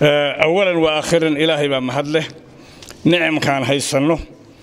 awalan wa aakhiran ilaahay baa mahad leh nicamkaan haysanno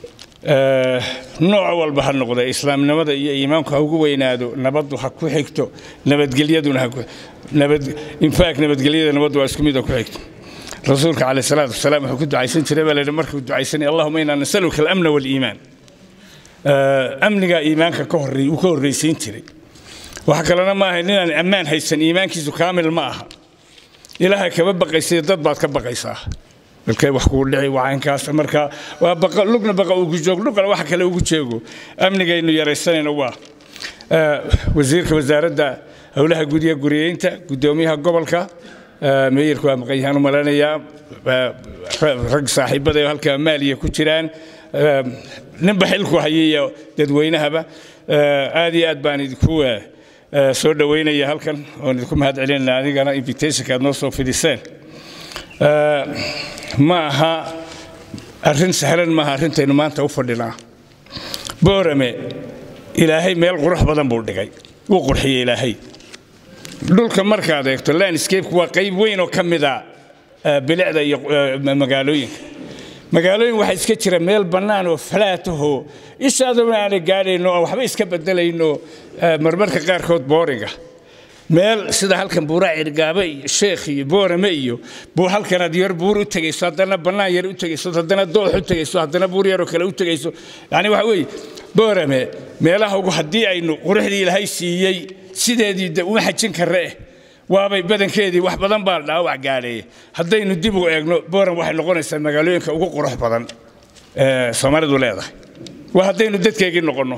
nooc walba ha noqda islaamnimada iyo iimaanku ha ugu weynaado nabaddu ha ku xigto nabadgelyaduna infaak nabadgelyada nabaddu waa isku mida ku xigto rasuulka caleyh salaatu wasalaam wuxuu ku ducaysan jiray baa laydhi markuu ducaysanay allahuma inaa nasaluka alamna waaliimaan amnigaa iimaanka ka horreey uu ka horraysiin jiray waxa kalena ma ahay ninaan ammaan haysan iimaankiisu kaamil ma aha ilaahay kaba baqaysay dad baad ka baqaysaa dalkay wax kugu dhici wacaynkaas marka waa baqa lugna baqa ugu joog lugna waxa kale ugu jeego amnigaynu yaraysanayna waa wasiirka wasaaradda howlaha gudiga guriyeynta guddoomiyaha gobolka meeyarku waa maqan yahaan u malanayaa rag saaxiibada halka maaliya ku jiraan ninba xilku hayaiyo dadweynahaba aad iyo aad baan idinku soo dhoweynaya halkan oon idinku mahad celinayna adigana invitationka aad noo soo fidiseen ma aha arrin sahlan maaha arrintaynu maanta u fadhinaa boorame ilaahay meel qurux badan buu dhigay wuu qurxiyey ilaahay dhulka markaad eegto landscapeku waa qayb weyn oo ka mida bilicda iyo magaalooyinka magaalooyin waxaa iska jira meel bannaan oo falaatahoo ishaaduna aanay gaadhayno oo waxba iska bedelayno marmarka qaarkood booriga meel sida halkan buuraa cirgaabe iyo sheekh iyo boorame iyo buu halkanaad yar buur u tegayso haddana bannaan yar u tegayso haddana doox u tegayso haddana buur yaroo kale u tegayso yani waxa weeye boorame meelaha ugu haddii aynu quruxdii ilaahay siiyey sideedii de uma xajin karre eh waabay badankeedii wax badan baa dhaawac gaadheeye haddaynu dib u eegno booram waxay noqonaysaa magaalooyinka ugu qurux badan ee soomaalidu leedahay waa haddaynu dadkeegii noqonno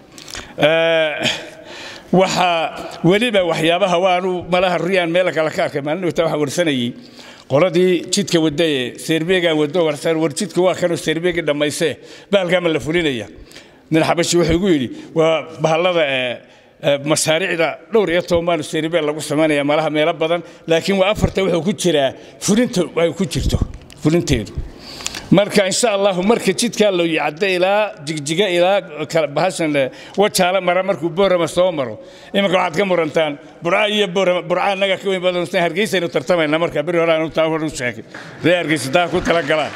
waxaa weliba waxyaabaha waanu malaha riyaan meel kale ka arkay maalin wata waxaa warsanayey qoladii jidka wadaye seerbeegaan wado warsan war jidka waa kanoo seerbeegii dhammaysee bahalkaama la fulinaya nin xabashi wuxuu igu yidhi waa bahallada mashaariicda dhowr iyo toban baanu seerbeel lagu samaynaya malaha meelo badan laakiin waa afarta wuxuu ku jiraa fulinta ay ku jirto fulinteedu marka insha allahu marka jidkaa loo yacda ilaa jigjiga ilaa bahashan wajaala mara markuu boorama soo maro iminka waxaad ka murantaan burca iyo boorama burca annaga ka weyn badan hargeysaynu tartamayna marka beri hore aanu taa hor u sheegay ree hargeysa taa ku tala galaan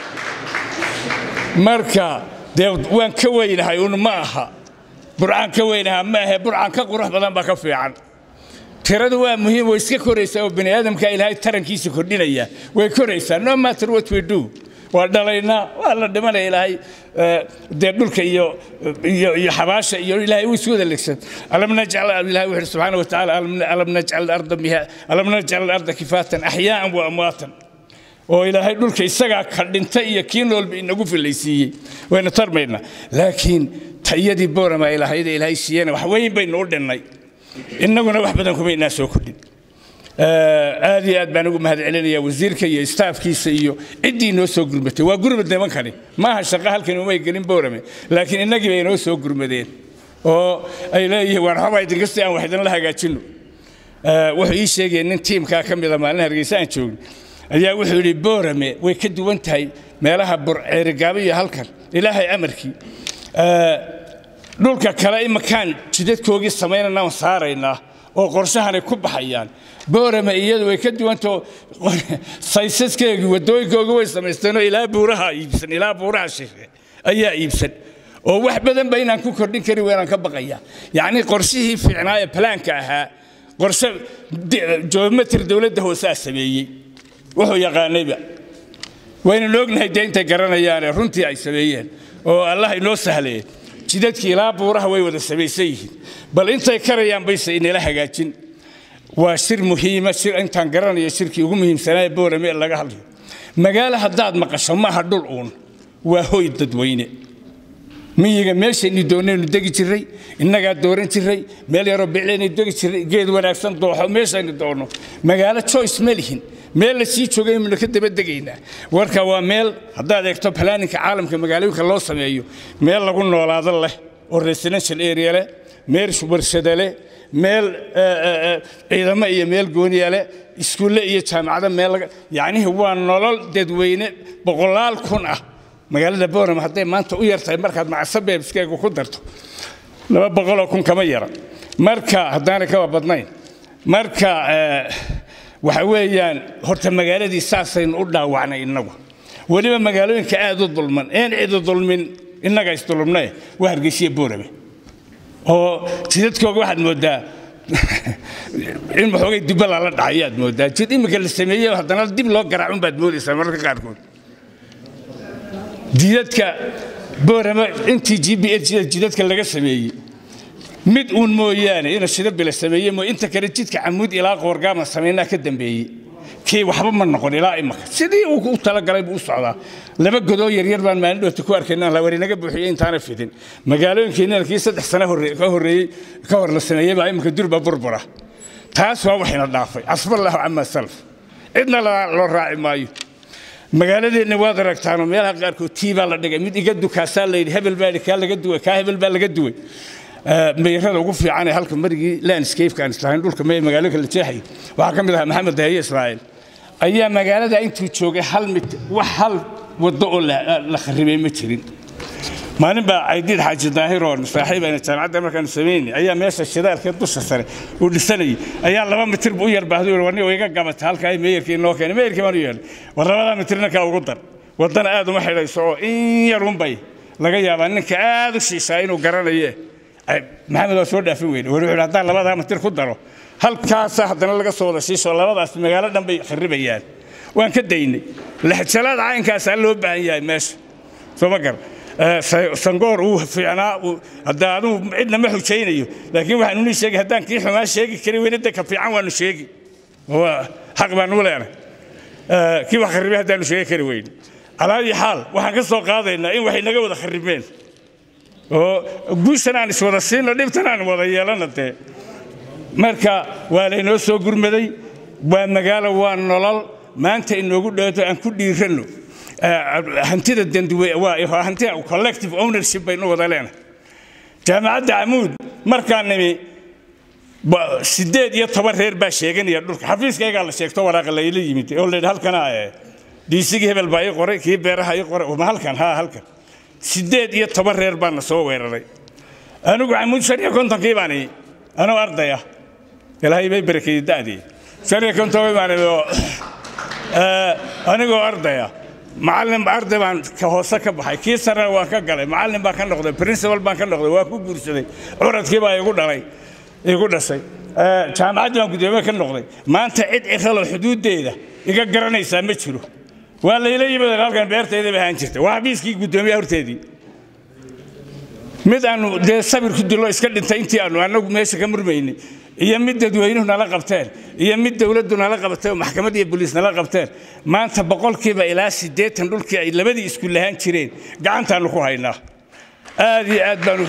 marka dee waan ka weynahay un ma aha burcaan ka weynaha ma ahe burcaan ka qurux badan baa ka fiican tiradu waa muhiim way iska koraysaa oo bani aadamka ilaahay tarankiisa kordhinaya way koraysaa no matter what we do waa dhalaynaa waa la dhimanaya ilaahay dee dhulka iyo iyo iyo xabaasha iyo ilaahay uu isu wada legsan alam najcal ilaahay wuxuu subxaana wa tacaala alam najcal arda miha alam najcal arda kifaatan axyaa'an wa amwaatan oo ilaahay dhulka isagaa ka dhinta iyo kii noolba inagu filaysiiyey waynu tarmaynaa laakiin tayadii boorama ilaahayda ilaahay siiyena wax weyn baynu u dhinnay innaguna wax badan kuma inaa soo kordhin aad iyo aad baan ugu mahad celinayaa wasiirka iyo staafkiisa iyo ciddii noo soo gurmatay waa gurmad nimankani maaha shaqo halkan umay gelin boorame laakiin innagii bay noo soo gurmadeen oo ay leeyihiin waan waxba idinka si aan wax idinla hagaajinno wuxuu ii sheegaya nin tiimkaa ka mida maalin hargeysa aan joogin ayaa wuxuu yidhi boorame way ka duwan tahay meelaha ceerigaabo iyo halkan ilaahay amarkii dhulka kale imakaan jidadkoogii samaynana aan saaraynaa oo qorshahanay ku baxayaan boorame iyadu way ka duwantao saysaskeegii waddooyinkoogi way samaysteenoo ilaa buuraha iibsan ilaa buuraha shishe ayaa iibsan oo wax badanba inaan ku kordhin kari waynaan ka baqaya yacni qorshihii fiicnaa ee balaanka ahaa qorshe joomatir dowladda hoosaa sameeyey wuxuu yaqaanayba waynanu ognahay dee intay garanayaane runtii ay sameeyeen oo allah inoo sahlee jidadkii ilaa buuraha way wada samaysan yihiin bal intay karayaan bayse inala hagaajin waa shir muhiima shir intaan garanayo shirkii ugu muhiimsanaa boorame laga hadlayo magaalo haddaad maqasho maaha dhul uun waa hoy dadweyne miyiga meeshaynu doonaynu degi jirray innagaa dooran jirray meel yaroo biclaynu degi jirray geed wanaagsan dooxo meeshaynu doonno magaalo joyce ma lihin meel la sii joogay aynu ka daba degaynaa warka waa meel haddaad eegto balaaninka caalamka magaalooyinka loo sameeyo meel lagu noolaado leh oo residential area leh meel warshada leh meel ciidamo iyo meel gooniya leh iskuulle iyo jaamacado meel yacnihi waa nolol dadweyne boqolaal kun ah magaalada boorama hadday maanta u yartahay markaad macasabeebskeega ku darto laba boqoloo kun kama yara marka haddaanay kaba badnayn marka waxa weeyaan horta magaaladii saasaynu u dhaawacnay innagu weliba magaalooyinka aad u dulman een cidi dulmin innaga isdulumnae waa hargeysiya boorame oo jidadkooga waxaad mooddaa in waxoogay dibba lala dhacay ayaad mooddaa jid imika la sameeyey haddana dib loo garaacun baad moodaysaa mararka qaarkood jidadka boorama intii g b h jidadka laga sameeyey mid uun mooyaane ina shidabila sameeye moo inta kale jidka camuud ilaa qoorgaama samaynaa ka dambeeyey kii waxba ma noqon ilaa imaka sidii uu u talagalay buu u socdaa laba godoo yaryar baan maalin dhoota ku arkayna la warinaga buuxiyey intaana fidin magaalooyinkeennana kii saddex sano ka horreeyey ka hor la sameeyey baa imika durba burbura taas waa waxayna dhaafay casballahu camaa salaf cidna loo raaci maayo magaaladeenna waad aragtaano meelaha qaarkood tii baa la dhigay mid iga dukaasaa la yidhi hebel baa kaa laga duway kaa hebel baa laga duway meyrada ugu fiican ee halka marigii landscape aan islahayn dhulka mee magaalooyinka la jeexay waxaa ka mid ahaa maxamed dahaye ismaaciil ayaa magaalada intuu joogay hal mid wax hal waddo oo la kharibay ma jirin maalin baa caydiid xaaji daahir oo saaxiibayna jaamacadda markaanu samaynay ayaa meesha shidaalka dusha sare uu dhisanayay ayaa laba mitir buu u yarbaahday warni iga gabata halka ay meeyarkii noo keenay meeyarkii baan u yeelay war labadaa mitirna kaa ugu dar waddana aad uma xidhayso oo in yarunbay laga yaabaa ninka aad u shiishaa inuu garanaye maxamed waa soo dhaafin weyne wuxuu yidhi haddaan labadaa mitir ku daro halkaasaa haddana laga soo wada shiisho labadaas magaalo dhan bay kharibayaan waan ka daynay lexjalaada caynkaasaa loo baahan yahay meesha soo ma gar sangoor uu fiicnaa hadda adugu cidna ma xujaynayo laakiin waxaan unii sheegay haddaan kii xumaa sheegi kari weyne de ka fiican waanu sheegi xaq baanu leenahay kii wax kharibay haddaanu sheegi kari weyne calaayi xaal waxaan ka soo qaadaynaa in waxay naga wada kharibeen oo guushan aan iswada siino dhibtan aan wada yeelana dee marka waa laynoo soo gurmaday waa magaalo waa nolol maanta inoogu dhawaato aan ku dhiiranno hantida danduwe waa hanti collective ownership baynu wada leenahay jaamacadda camuud markaan nimi sideed iyo toban reer baa sheeganaya dhulka xafiiskaygaa la sheegto waraaqa layla yimid oo la yidhi halkana diisigii hebel baa ii qoray kii beeraha ii qoray ma halkan haa halkan sideed iyo toban reer baana soo weeraray anigu camuud shan iyo kontonkii baan anoo ardaya ilaahay bay barakeeyey da'dii shan iyo kontonkii baan anigoo ardaya macallin arday baan ka hoose ka baxay kii sarena waan ka galay macallin baan ka noqday principal baan ka noqday waa ku guursaday curadkii baa igu dhalay igu dhashay jaamacaddii baan guddoomiye ka noqday maanta cid ciralo xuduuddeeda iga garanaysaa ma jiro waa layla yimid halkan beertayda bay ahaan jirtay waa xabiiskii guddoomiyaha horteedii mid aanu dee sabir ku dilo iska dhintay intii aanu annagu meesha ka murmaynay iyo mid dadweynuhu nala qabteen iyo mid dowladdu nala qabtay oo maxkamad iyo boliis nala qabteen maanta boqolkiiba ilaa siddeetan dhulkii ay labadii isku lahaan jireen gacantaannu ku haynaa aad iyo aad baanu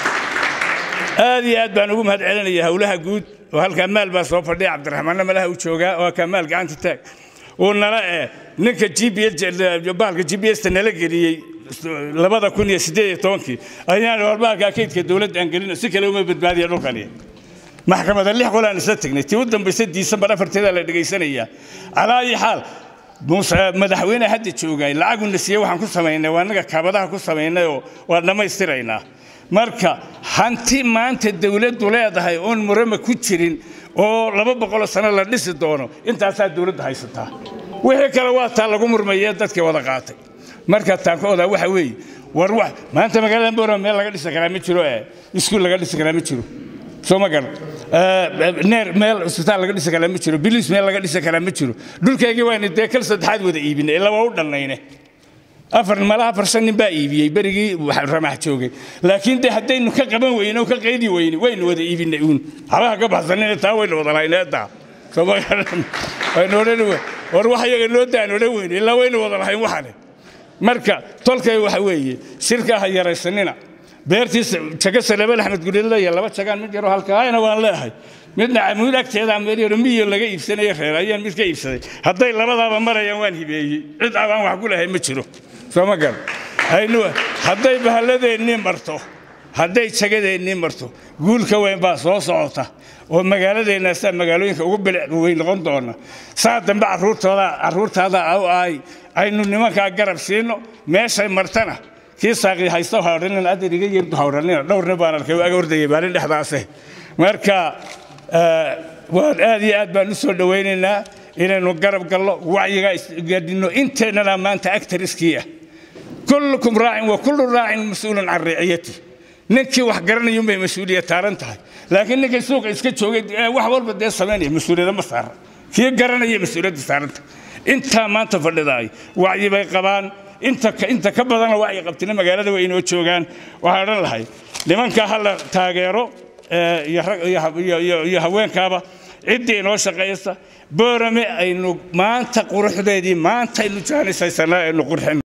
aad iyo aad baan ugu mahad celinaya howlaha guud oo halkaa maal baa soo fadhiya cabdiraxmaanna malaha u joogaa oo halkaa maal gacanta taag uu nala eh ninka g b bahalka g b s ta nala geliyey labada kun iyo siddeed iyo tobankii ayaan warbaalka kaydka dowladda aan gelino si kale uma badbaadiya dhulkani maxkamada lix qolaan isla tegnay tii u dambaysa diisambar afarteeda la dhegaysanayaa calaa ayi xaal madaxweyne hadda joogay lacaguna siiye waxaan ku samaynay waa annaga kaabadaha ku samaynay oo waa dhammaystiraynaa marka hanti maanta dowladdu leedahay oon murama ku jirin oo laba boqoloo sano la dhisi doono intaasaa dowladdu haysataa wixii kale waa taa lagu murmayee dadkii wada qaatay marka taan ka odaa waxa weeye war wax maanta magaalada boorama meel laga dhisi karaa ma jiro ee iskuul laga dhisi karaa ma jiro soo ma garan neer meel isbitaal laga dhisi karaa ma jiro biliis meel laga dhisi karaa ma jiro dhulkaygii waynu dee kal saddexaad wada iibinay ilaa waa u dhalnayne afar malaha afar shan nin baa iibiyey berigii ramax joogay laakiin de haddaynu ka qaban weyne oo ka qaydi weyne waynu wada iibinay uun habaha ka baxsanina taa waynu wada lahayneetaa soo ma garan waynu odhan war wax iyaga noo daan odhan weyne ilaa waynu wada lahayn waxane marka tolkay waxa weeye shirka ha yaraysanina beertiisa jaga salebel axmed gulilaya laba jagaan mid yaroo halkaayna waan leehay midna camuud agteeda meel yaro miyo laga iibsanayo reer ayaan mid ka iibsaday hadday labadaaba marayaan waan hibeeyey cid abaan wax ku lahay ma jiro soo ma garan aynu hadday bahalladeennii marto hadday jagadeennii marto guulka weyn baa soo socota oo magaaladeenna saa magaalooyinka ugu bilic weyn noqon doona saa dambe carruurtooda carruurtaada au ahay aynu nimankaa garab siino meeshay martana kii saaqii haysta hawdhanin adan iga yeerdu hawdhanina dhowrna baan arkay aga ordayay maalin dhexdaase marka waan aad iyo aad baan u soo dhowaynaynaa inaynu garab gallo wacyigaa isgaadhino inteennana maanta actariskii ah kullukum raacin wa kullu raacin mas-uulun can riciyati ninkii wax garanayun bay mas-uuliyad taaran tahay laakiin ninkii suuqa iska joogay wax walba dee samaynaya mas-uuliyada ma saara kii garanaya mas-uuliyadda saaranta intaa maanta fadhidaay wacyi bay qabaan inta ka badana wacyi qabtina magaalada way inoo joogaan waxaan odhan lahay nimanka hala taageero iyo haweenkaaba ciddii inoo shaqaysa boorame aynu maanta quruxdeedii maanta aynu jaanisaysanaa aynu qurxin